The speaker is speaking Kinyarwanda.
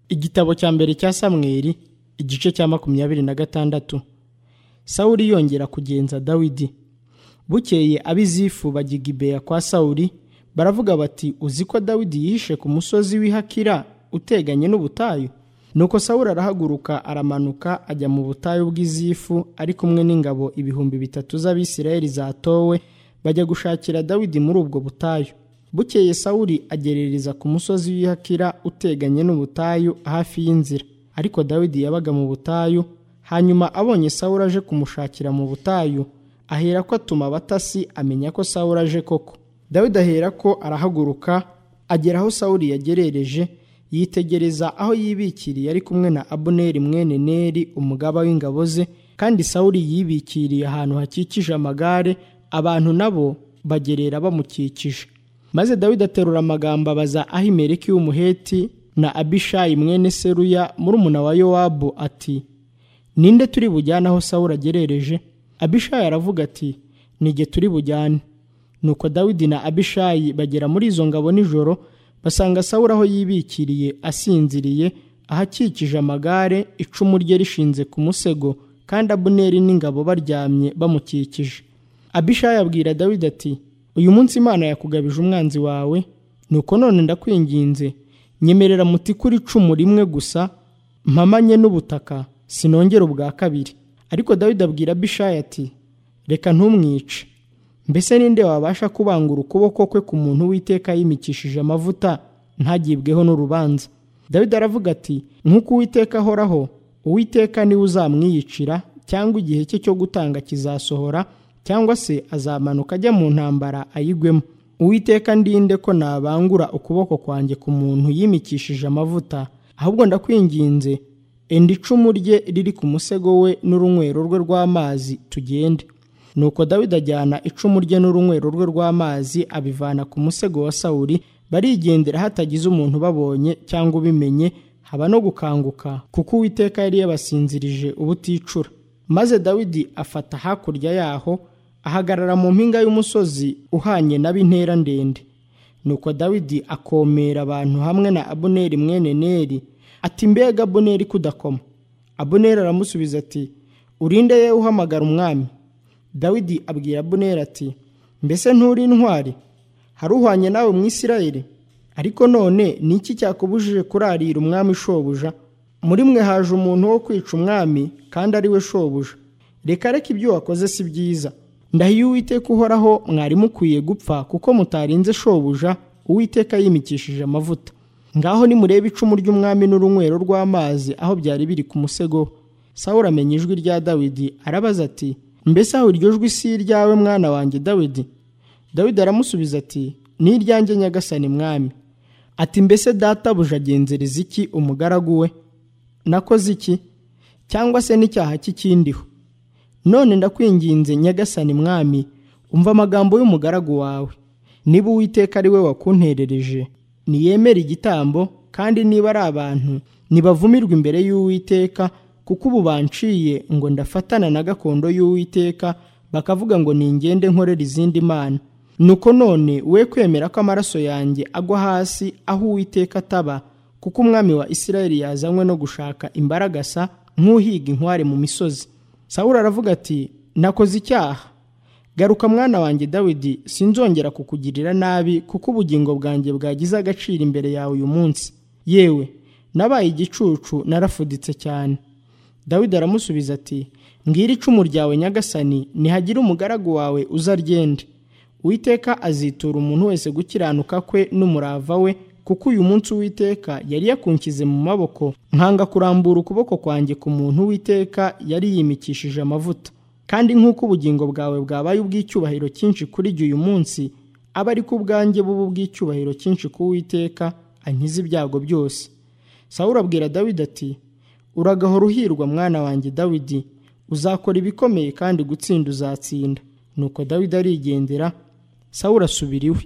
igitabo cya mbere cya samweli igice cya makumyabiri na gatandatu sawuli yongera kugenza dawidi bukeye abizifu bajya i gibeya kwa sawuli baravuga bati uzi ko dawidi yihishe ku musozi w'ihakira uteganye n'ubutayu nuko sawuli arahaguruka aramanuka ajya mu butayu bw'izifu ari kumwe n'ingabo ibihumbi bitatu z'abisirayeli zatowe bajya gushakira dawidi muri ubwo butayu bukeye sawuli agerereza ku musozi w'ihakira uteganye n'ubutayu hafi y'inzira ariko dawidi yabaga mu butayu hanyuma abonye sawuli aje kumushakira mu butayu ahera ko atuma abatasi amenya ko sawuli aje koko dawidi ahera ko arahaguruka agera aho sawuli yagerereje yitegereza aho yibikiriye ari kumwe na abuneri mwene neri umugaba w'ingabo ze kandi sawuli yibikiriye ahantu hakikije amagare abantu nabo bagerera bamukikije maze dawidi aterura amagambo abaza ahimeleki w'umuheti na abishayi mwene seruya murumuna wa yowabu ati ninde turi bujyane aho sawuli agerereje abishayi aravuga ati nige turi bujyane nuko dawidi na abishayi bagera muri izo ngabo nijoro basanga sawuli aho yibikiriye asinziriye ahakikije amagare icumu rye rishinze ku musego kandi abuneri n'ingabo baryamye bamukikije abishayi abwira dawidi ati uyu munsi imana yakugabije umwanzi wawe nuko none ndakwinginze nyemerera muti kuri icumu rimwe gusa mpamanye n'ubutaka sinongera ubwa kabiri ariko dawidi abwira abishayi ati reka ntumwice mbese ninde wabasha kubangura ukuboko kwe ku muntu w'iteka yimikishije amavuta ntagibweho n'urubanza dawidi aravuga ati nk'uko uwiteka ahoraho uwiteka niwe uzamwiyicira cyangwa igihe cye cyo gutanga kizasohora cyangwa se azamanuka ajya mu ntambara ayigwemo uwiteka ndinde ko nabangura ukuboko kwanjye ku muntu yimikishije amavuta ahubwo ndakwinginze enda icumu rye riri ku musego we n'urunywero rwe rw'amazi tugende nuko dawidi ajyana icumu rye n'urunywero rwe rw'amazi abivana ku musego wa sawuli barigendera hatagize umuntu babonye cyangwa ubimenye haba no gukanguka kuko uwiteka yari yabasinzirije ubuticura maze dawidi afata hakurya yaho ahagarara mu mpinga y'umusozi uhanye n'ab'intera ndende nuko dawidi akomera abantu hamwe na abuneri mwene neri ati mbega abuneri kudakoma abuneri aramusubiza ati urinde ye uhamagara umwami dawidi abwira abuneri ati mbese nturi intwari hari uhwanye nawe mu isirayeli ariko none ni iki cyakubujije kurarira umwami shobuja muri mwe haje umuntu wo kwica umwami kandi ari we shobuja reka reka ibyo wakoze si byiza ndahiye uwiteka uhoraho mwari mukwiye gupfa kuko mutarinze shobuja uwiteka yimikishije amavuta ngaho nimurebe icumu ry'umwami n'urunywero rw'amazi aho byari biri ku musego sawura amenya ijwi rya dawidi arabaza ati mbese aho iryo jwi si iryawe mwana wanjye dawidi dawidi aramusubiza ati ni iryanjye nyagasani mwami ati mbese databuja agenzereza iki umugaragu we nakoze iki cyangwa se n'icyaha cy'ikindiho none ndakwinginze nyagasani mwami umva amagambo y'umugaragu wawe niba uwiteka ari we wakunterereje niyemere igitambo kandi niba ari abantu ntibavumirwe imbere y'uwiteka kuko ubu banciye ngo ndafatana na gakondo y'uwiteka bakavuga ngo ningende nkorera izindi mana nuko none we kwemera ko amaraso yanjye agwa hasi aho uwiteka ataba kuko umwami wa isirayeli yazanywe no gushaka imbaragasa nk'uhiga inkware mu misozi sawura aravuga ati nakoze icyaha garuka mwana wanjye dawidi sinzongera kukugirira nabi kuko ubugingo bwanjye bwagize agaciro imbere yawe uyu munsi yewe nabaye igicucu narafuditse cyane dawidi aramusubiza ati mbwira icumu ryawe nyagasani nihagire umugaragu wawe uzaryende uwiteka azitura umuntu wese gukiranuka kwe n'umurava we kuko uyu munsi uwiteka yari yakunkize mu maboko nkanga kurambura ukuboko kwanjye ku muntu uwiteka yari yimikishije amavuta kandi nk'uko ubugingo bwawe bwabaye ubw'icyubahiro cyinshi kuri jye uyu munsi aba ariko ubwanjye buba ubw'icyubahiro cyinshi ku witeka ankize ibyago byose sawura abwira dawidi ati uragahora uhirwa mwana wanjye dawidi uzakora ibikomeye kandi gutsinda uzatsinda nuko dawidi arigendera sawura asubira iwe